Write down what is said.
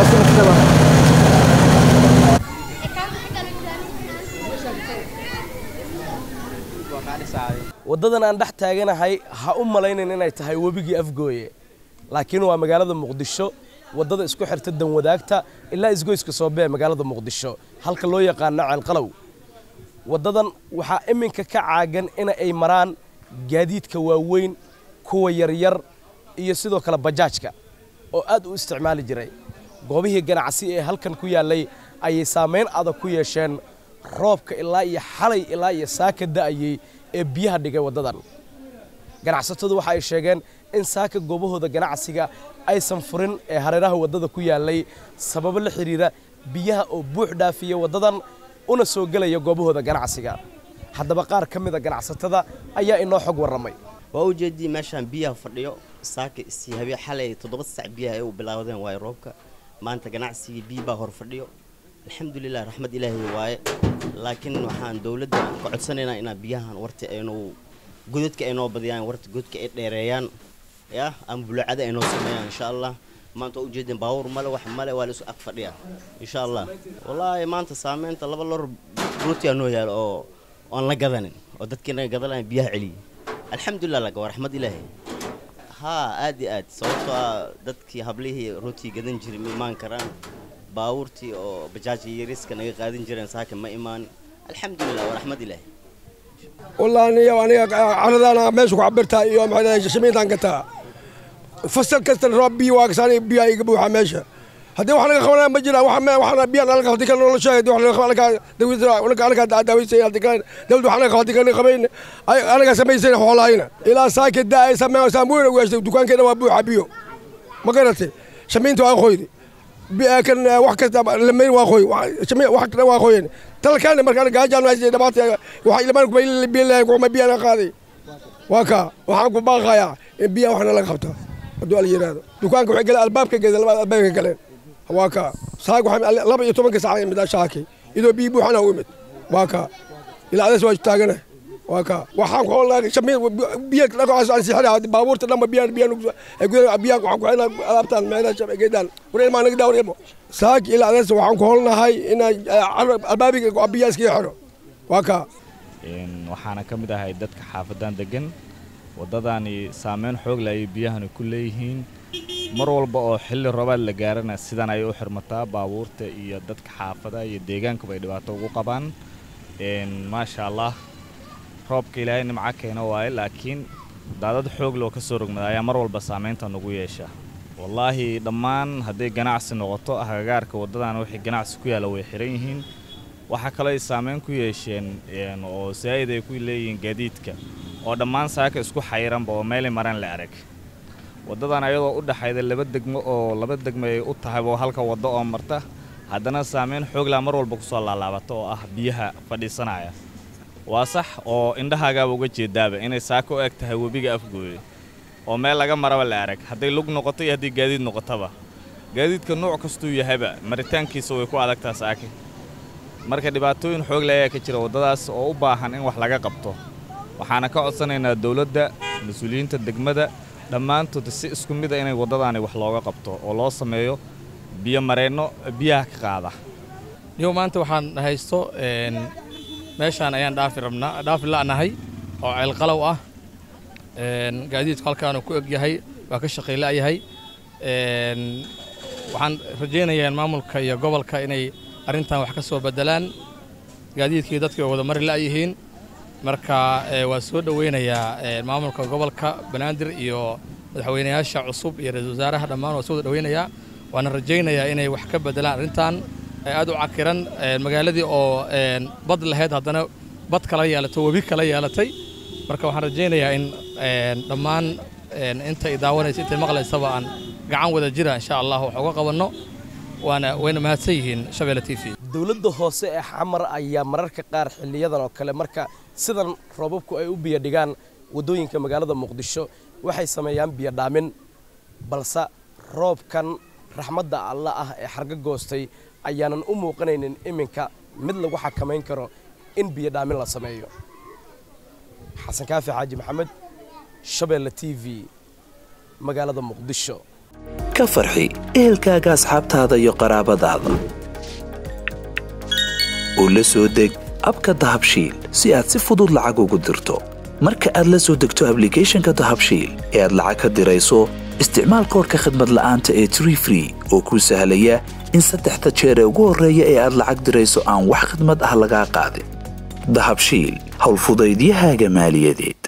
waa si kastaba waddadan aan dhex taaganahay ha u malaynin inay tahay webigii afgooye laakiin waa magaalada muqdisho waddada isku xirta danwadaagta ilaa isgoyska soobee magaalada muqdisho halka loo yaqaano ceelqalow waddadan waxaa iminka ka caagan in ay maraan gaadiidka waaweyn kuwa yaryar iyo sidoo kale bajaajka oo aad u isticmaali jiray goobihii ganacsi ee halkan ku yaallay ayay saamayn adag ku yeesheen roobka ilaa iyo xalay ilaa iyo saaka da'ayey ee biyaha dhigay waddadan ganacsatadu waxa ay sheegeen in saaka goobahooda ganacsiga aysan furin ee hareeraha waddada ku yaallay sababo la xidhiira biyaha oo buux dhaafiya waddadan una soo gelaya goobahooda ganacsiga haddaba qaar ka mid a ganacsatada ayaa inoo xog warramay waa u jeedii meeshaan biyaha fadhiyo saaka isi habeen xalay toddoba sac biyaha ay u bilaawdeen waaye roobka maanta ganacsigii biyi baa hor fadhiyo alxamdulilah raxmad ilaahay waaye laakiin waxaan dowladda ka codsanaynaa inaa biyahan warta aynu godadka ay noo badiyaan warta godka ay dheereeyaan ya ama bulucada ay noo sameeyaan insha allah maanta waa ujeedeen baawur male wax male waa laisu ag fadhiya insha allah wallaahi maanta saameynta laba lor rootiyaa noo yaalo oo aan la gadanin oo dadkii naga gadanayan biyaha celiyay alxamdulilah laga waa raxmad ilaahay haa aad iyo aad sababtoo ah dadkii hablihii rootii gadan jiray ma imaan karaan baawurtii oo bajaajka yariska naga qaadin jireen saaka ma imaan alxamdulilah waa raxmad ilaahay والله أنا أنا عرضنا ماشي وعبرتها يوم هذا شميت عن كتا فصل كست ربي واكساني بيا يجيبوا حماشة هذا وحنا خونا مجرى وحنا وحنا بيا أنا قاعد كنا ولا شاهد وحنا خونا دوي زرا ولا أنا قاعد داوي سيا كان دول وحنا قاعد كنا خبين أنا قاعد سمي سيا حوالي هنا إلى ساكت دا سمي سامون ويش دكان كده وابو حبيو ما قرأت شمينتو أخوي كان wax kasta lamayn waa qoy wax kale waa qoyeen talkaan markaan gaajaan waa dhabaatay waxa ilmaan ku biilay ku ma biyana qaaday waa ka waxaan ku baaqayaa in biya waxna laga qabto haduu al yiraahdo dukaanka waxa galay albaabka galay laba albaabka galeen waa ka saag waxa laba iyo tobanka saac mid shaaki idoo biyo buuxana u imid waa ka ilaa adas waa taagana waa ka waxaan ku hoolaa shamii biyo laga aan sixira baabuurta dhanba biyo biyo ay gudaha biyo waxaan ku xina alaabtaan meelaha shabay geedaan wareen ma naga daawreemo saak ilaa adas waxaan ku hoolnahay in albaabiga biyo iska xiro waa ka waxaana ka mid ahay dadka xaafadan degan waddadaani saameyn xoog leh ayay biyahani ku leeyihiin mar walba oo xilli roobaad la gaarana sidan ayay u xirmataa baabuurta iyo dadka xaafadaha iyo deegaankuba ay dhibaato ugu qabaan maasha allah roobka ilaahay nimco keena waaye laakiin daadad xoog loo ka soo rogmada ayaa mar walba saamaynta nagu yeesha wallaahi dhammaan hadday ganacsi noqoto agagaarka waddadan wixii ganacsi ku yaalla way xihan yihiin waxaa kaloo ay saamayn ku yeesheen oo saa'id ay ku leeyihiin gaadiidka oo dhammaan saaka isku xayiranba oo meelay maraan la arag waddadan ayadoo u dhaxayda laba degmo oo laba degmo ay u tahay oo halka waddo oo marta haddana saamayn xooglaa mar walba kusoo laalaabata oo ah biyaha fadhiisanaya waa sax oo indhahaagaaba uga jeedaaba inay saaka u eg tahay webiga afgooye oo meel laga maraba la arag hadday lug noqoto iyo haddii gaadiid noqotaba gaadiidka nuuc kastuu yahayba maritaankiisa way ku adagtaa saake marka dhibaatooyin xoog le ayaa ka jira waddadaas oo u baahan in wax laga qabto waxaana ka codsanaynaa dowladda mas-uuliyiinta degmada dhammaantood si isku mid a inay waddadaani wax looga qabto oo loo sameeyo biyo mareenno biyaha ka qaada niyow maanta waxaan haysto meeshaan ayaan dhaafi rabnaa dhaafi la'nahay oo ceelqalow ah gaadiidku halkaanu ku eg yahay waa ka shaqay la'yahay waxaan rajaynayaa maamulka iyo gobolka inay arrintan wax ka soo beddelaan gaadiidkii dadkii oo wada mari la'yihiin marka waa soo dhoweynayaa maamulka gobolka banaadir iyo madaxweynayaasha cusub iyo ra-iisul wasaaraha dhammaan waa soo wada dhoweynayaa waana rajaynayaa inay wax ka beddelaan arrintan aad u cakiran magaaladii oo bad lahayd haddana bad kala yeelatay webi kala yeelatay marka waxaan rajaynayaa in dhammaan intay daawanaysa intay maqlaysaba aan gacan wada jira insha allah wax uga qabanno waana wayna mahadsan yihiin shabeelle t v dowladda hoose ee xamar ayaa mararka qaar xiliyadan oo kale marka sidan roobabku ay u biyo dhigaan waddooyinka magaalada muqdisho waxay sameeyaan biyo dhaamin balse roobkan raxmadda alla ah ee xarga goostay ayaanan u muuqanaynin iminka mid lagu xakamayn karo in biyo dhaamin la sameeyo xasan kaafi xaaji maxamed shabeelle t v magaalada muqdisho ka farxi ehelkaaga asxaabtaada iyo qaraabadaada u la soo deg abka dahabshiil si aad si fudud lacag ugu dirto marka aad la soo degto ablicathonka dahabshiil ee aad lacag ka dirayso isticmaal koorka khadmad la'aanta ee tree free oo kuu sahlaya in saddexda jeer ee ugu horreeya ee aad lacag dirayso aan wax khidmad ah lagaa qaadin dahabshiil howlfudaydiyahaaga maaliyadeed